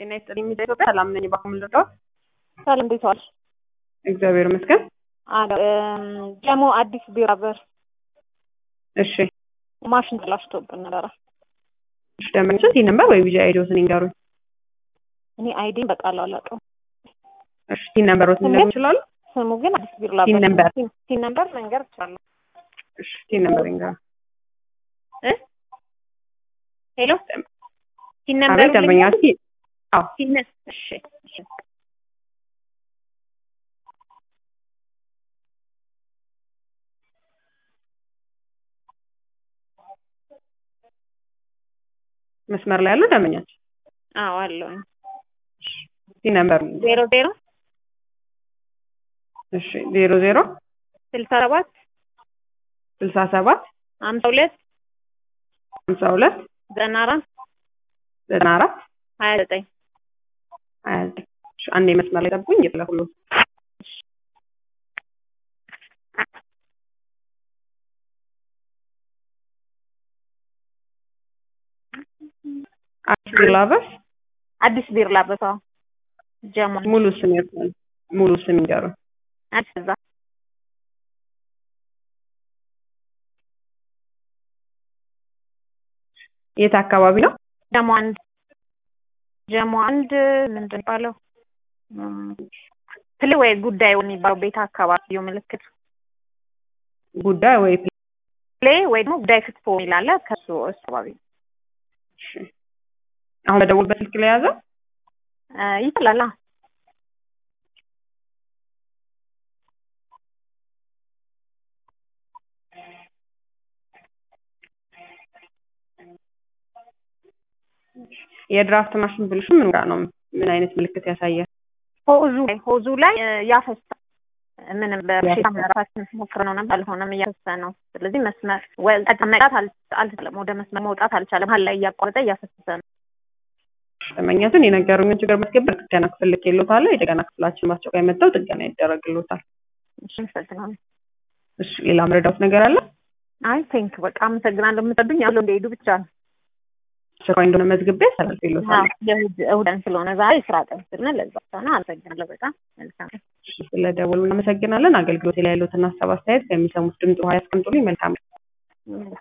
ጤና ይስጥልኝ ሚዲያ ኢትዮጵያ ሰላም ነኝ። ባኩም ልርዳው? ሰላም እንዴት ዋልሽ? እግዚአብሔር ይመስገን። አለ ደግሞ አዲስ ቢራ በር እሺ ማሽን ተላሽቶብን ነበረ። እሺ ደንበኞች ይህ ነበር ወይ ቢጂ አይዲዎትን ይንገሩኝ። እኔ አይዲን በቃል አላውቀውም። እሺ ቲን ነምበሮትን ሊነግሩ ይችላሉ? ስሙ ግን አዲስ ቢራ ቲን በር ነምበር ቲን ነምበር መንገር እችላለሁ። እሺ ቲን ነምበር ይንገሩ። እ ሄሎ ቲን ነምበር አቤት ደንበኛች አዎ ቲን እሺ እሺ መስመር ላይ ያሉ ደንበኛች አዎ አለውኝ ቲን ነምበር ዜሮ ዜሮ እሺ ዜሮ ዜሮ ስልሳ ሰባት ስልሳ ሰባት ሀምሳ ሁለት ሀምሳ ሁለት ዘጠና አራት ዘጠና አራት ሀያ ዘጠኝ ሀያ ዘጠኝ እሺ አንዴ መስመር ላይ ጠብቁኝ እየፈለኩ ነው። አዲስ ላበስ አዲስ ቢራ ላበሳው ጀሞ ሙሉ ስም ይርዳል። ሙሉ ስም ይንገሩኝ። አዲስ እዛ የት አካባቢ ነው? ጀሞ አንድ ጀሞ አንድ ምንድን ነው የሚባለው ፕሌ ወይ ጉዳይ የሚባለው ቤት አካባቢው ምልክት ጉዳይ ወይ ፕሌ ወይ ደግሞ ጉዳይ ክትፎ የሚላለ ከሱ አካባቢ እሺ አሁን በደወልበት ስልክ ላይ ያዘው እ ይችላል። አዎ። የድራፍት ማሽን ብልሹ ምን ጋር ነው? ምን አይነት ምልክት ያሳያል? ሆዙ ላይ ሆዙ ላይ እ ያፈሳል። ምንም በሽታ መራሳችን ሞክር ነው ነበር አልሆነም፣ እያፈሰ ነው። ስለዚህ መስመር ወ- ቀጥታ መውጣት አል- አልቻለም። ወደ መስመር መውጣት አልቻለም። መሀል ላይ እያቋረጠ እያፈሰሰ ነው። ደንበኛቱን የነገሩኝን ችግር ማስገበር ጥገና ክፍል ልኬልዎታለሁ። የጥገና ክፍላችን በአስቸኳይ መጥተው ጥገና ይደረግልዎታል። እሺ አመሰግናለሁ። እሺ ሌላ መረዳት ነገር አለ? አይ ቴንክ በቃ አመሰግናለሁ። የምትወዱኝ ያለው እንደሄዱ ብቻ ነው። አስቸኳይ እንደሆነ መዝግቤ አስተላልፌልዎታል። የእሑድ እሑድን ስለሆነ ዛሬ ስራ ቀን ስለሆነ ለዛ ነው። አመሰግናለሁ በጣም መልካም እሺ ስለደወሉ እናመሰግናለን። አገልግሎት ላይ ያሉትን ሀሳብ አስተያየት ከሚሰሙት ድምፅ ውሃ ያስቀምጡልኝ። መልካም ነው።